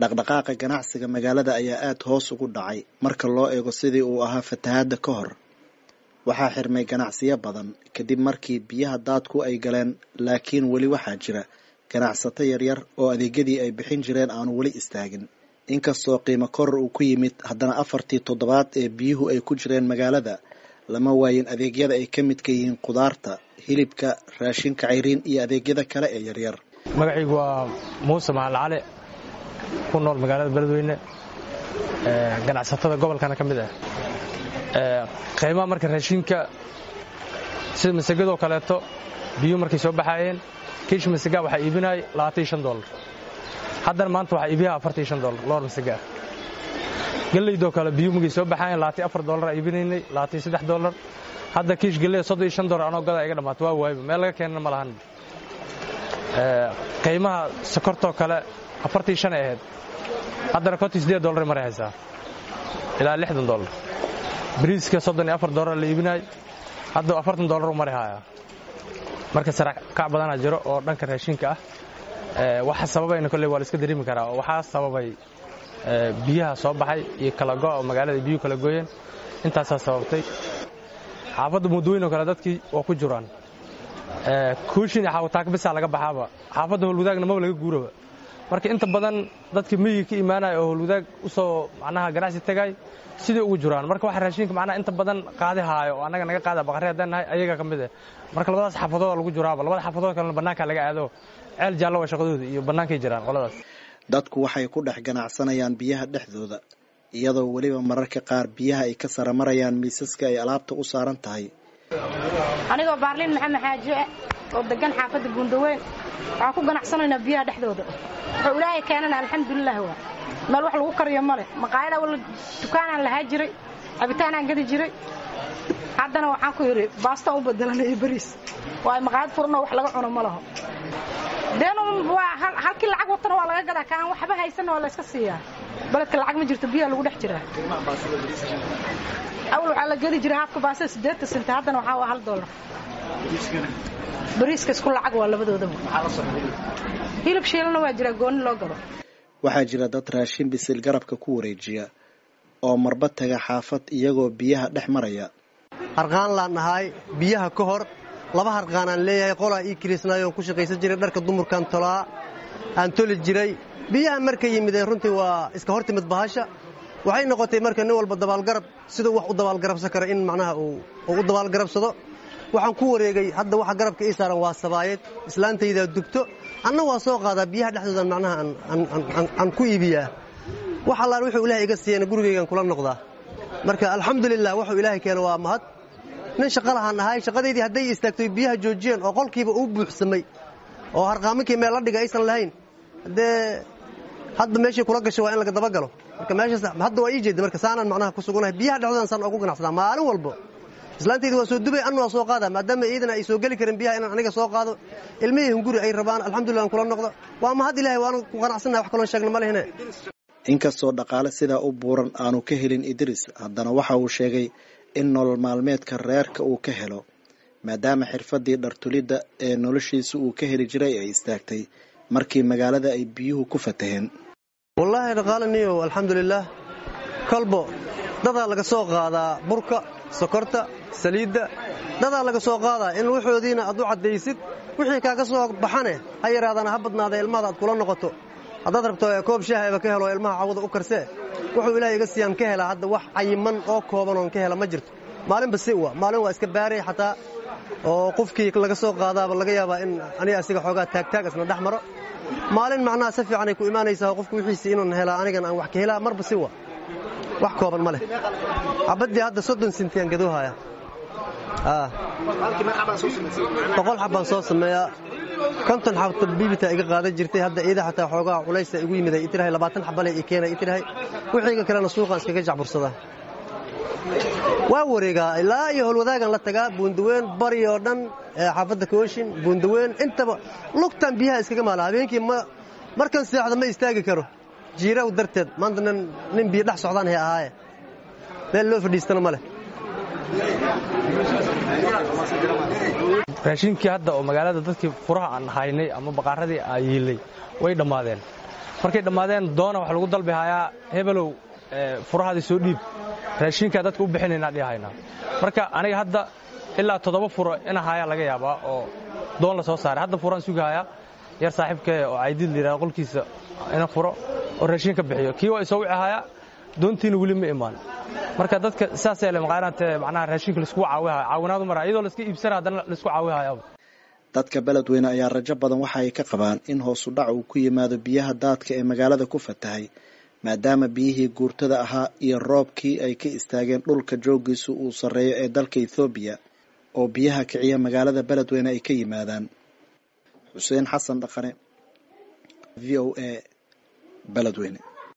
dhaqdhaqaaqa ganacsiga magaalada ayaa aada hoos ugu dhacay marka loo eego sidii uu ahaa fatahaadda ka hor waxaa xirmay ganacsiyo badan kadib markii biyaha daadku ay galeen laakiin weli waxaa jira ganacsato yaryar oo adeegyadii ay bixin jireen aanu weli istaagin inkastoo qiimo koror uu ku yimid haddana afartii toddobaad ee biyuhu ay ku jireen magaalada lama waayin adeegyada ay ka midka yihiin khudaarta hilibka raashinka cayriin iyo adeegyada kale ee yaryar magacaygu waa muuse mahal cali ku nool magaalada beledweyne ganacsatada gobolkana ka mid ah qiimaha marka raashinka sida masagadoo kaleeto biyuhu markay soo baxaayeen kiish masagaa waxaa iibinayay labaatan shan dolar haddana maanta waxaa iibiyaa afartan shan dolar loor masagaa gelaydoo kale biyuhu markay soo baxaayeen labaatan afar dolar aa iibinaynay labaatan saddex dolar hadda kiish geleyda soddon iyo shan dolar anoo gadaa iga dhammaata waa waayba meel laga keenana ma lahan qiimaha sokortoo kale afartii shan ay ahayd haddana kontii siddeed dolar maray haysaa ilaa lixdan dolar bariiska soddon iyo afar dolar la iibinaay hadda afartan dolar u mari haayaa marka sarakac badanaa jiro oo dhanka raashinka ah waxa sababayna kolley waa la iska dareemi karaa oo waxaa sababay biyaha soo baxay iyo kala go' oo magaalada biyuhu kala gooyeen intaasaa sababtay xaafadda muddooyin oo kale dadkii waa ku jiraan kuushin iyo xaawataaka bisaa laga baxaaba xaafadda howlwadaagna maba laga guuraba marka inta badan dadka miyiga ka imaanaya oo howlwadaag u soo macnaha ganacsi tagay sidai ugu jiraan marka waxa raashinka macnaha inta badan qaadi haayo oo annaga naga qaada baqarri haddaan nahay ayaga ka mid ah marka labadaas xaafadooda lagu jiraaba labada xaafadood kalena bannaanka laga aado ceel jaallo waa shaqadooda iyo bannaankay jiraan qoladaas dadku waxay ku dhex ganacsanayaan biyaha dhexdooda iyadoo weliba mararka qaar biyaha ay ka saramarayaan miisaska ay alaabta u saaran tahay anigoo baarliin maxamed xaaji oo degan xaafadda buundaweyn waxaan ku ganacsanaynaa biyaha dhexdooda wuxuu ilaahay keenana alxamdulilah waa meel wax lagu kariyo male maqaayada walla dukaanaan lahaa jiray cabitaanaan gadi jiray haddana waxaan ku yidhi baastaan u bedelanaya bariis waayo maqaayad furanoo wax laga cuno ma laho deen waa halkii lacag watana waa laga gadaa kaan waxba haysanna waa la iska siiyaa beledka lacag ma jirto biyaha lagu dhex jiraa awal waxaa la gedi jiray haafka baasada siddeetan sente haddana waxaa waa hal dollar bariiska isku lacag waa labadoodaba hilib shiilana waa jiraa goonni loo gado waxaa jira dad raashin bisil garabka ku wareejiya oo marba taga xaafad iyagoo biyaha dhex maraya harqaan laan nahay biyaha ka hor laba harqaanaan leeyahay qolaa ii kiriisnaayoo ku shaqaysan jiray dharka dumarkan tolaa aan toli jiray biyaha marka yimideen runtii waa iska hor timid bahasha waxay noqotay marka nin walba dabaalgarab siduu wax u dabaalgarabsan kara in macnaha uu u dabaalgarabsado waxaan ku wareegay hadda waxa garabka ii saaran waa sabaayad islaantaydaa dubto anna waa soo qaadaa biyaha dhexdooda macnaha aan ku iibiyaa wax allaan wuxuu ilahay iga siiyana gurigaygan kula noqdaa marka alxamdulilah wuxuu ilaahay keena waa mahad nin shaqa lahaan ahay shaqadaydii hadday istaagtoy biyaha joojiyeen oo qolkiiba uu buuxsamay oo harqaaminkii meel la dhiga aysan lahayn haddee hadda meeshii kula gashay waa in laga dabagalo marka meeshaas hadda waa ii jeeda marka saanaan macnaha ku sugunahay biyaha dhexdoodan saan ugu ganacsadaa maalin walbo islaantaydi waa soo dubay anna waa soo qaadaa maadaama iidana ay soo geli karin biyaha inaan aniga soo qaado ilmihii hunguri ay rabaan alxamdulillah aan kula noqdo waa mahad ilahay waanu ku qanacsannahay wax kaloon sheegna ma lehine inkastoo dhaqaale sidaa u buuran aanu ka helin idris haddana waxa uu sheegay in nolol maalmeedka reerka uu ka helo maadaama xirfaddii dhartulidda ee noloshiisa uu ka heli jiray ay istaagtay markii magaalada ay biyuhu ku fataheen wallaahi dhaqaalaniyow alxamdulilaah kolbo dadaa laga soo qaadaa burka sokorta saliidda dadaa laga soo qaadaa in waxoodiina aad u caddaysid wixii kaaga soo baxane ha yaraadana ha badnaada ilmahada aad kula noqoto haddaad rabto koob shaahayba ka helo ilmaha cawada u karsee wuxuu ilahay iga siiyaan ka helaa hadda wax cayiman oo kooban oon ka hela ma jirto maalinba si wa maalin waa iska baaray xataa oo qofkii laga soo qaadaaba laga yaabaa in aniga asiga xoogaa taagtaag isna dhex maro maalin macnaha si fiicanay ku imaanaysaa qofku wixiisii inuun helaa anigan aan wax ka helaa marba si wa wax kooban ma leh cabaddii hadda soddon sentiyaan gadoohaya boqol xabbaan soo sameeyaa konton xabta biibita iga qaadan jirtay hadda iida xataa xoogaa culaysa igu yimid ay itirahay labaatan xabale i keena itirahay wixiiga kalena suuqaan iskaga jacbursadaa waa wareegaa ilaa iyo howlwadaagan la tagaa buundaweyn bari oo dhan xaafadda kooshin buundaweyn intaba lugtan biyaha iskaga maala habeenkii markan seexda ma istaagi karo jiiraw darteed maanta nin biyo dhex socdaan hay ahaaye meel loo fadhiistana ma leh raashinkii hadda oo magaalada dadkii furaha aan haynay ama baqaaradii aa yiilay way dhammaadeen markay dhammaadeen doona wax lagu dalbi hayaa hebelow furahaadii soo dhiib raashinkaa dadka u bixinaynaa dhihahaynaa marka aniga hadda ilaa toddoba furo ina hayaa laga yaabaa oo doon la soo saaray hadda furaan sugahayaa yar saaxiibkee oo caydiid la yidhahda qolkiisa ina furo oo raashin ka bixiyo kii waa isoo wici hayaa doontiina weli ma imaan marka dadka saasay le maqaanaatee macnaha raashinka laisku caawihaya caawinaadu mara iyadoo laiska iibsana haddana laisku caawihayaba dadka beledweyne ayaa rajo badan waxa ay ka qabaan in hoosu dhac uu ku yimaado biyaha daadka ee magaalada ku fatahay maadaama biyihii guurtada ahaa iyo roobkii ay ka istaageen dhulka joogiisu uu sarreeyo ee dalka ethoobiya oo biyaha kiciya magaalada beledweyne ay ka yimaadaan xuseen xasan dhaqane v o a beledweyne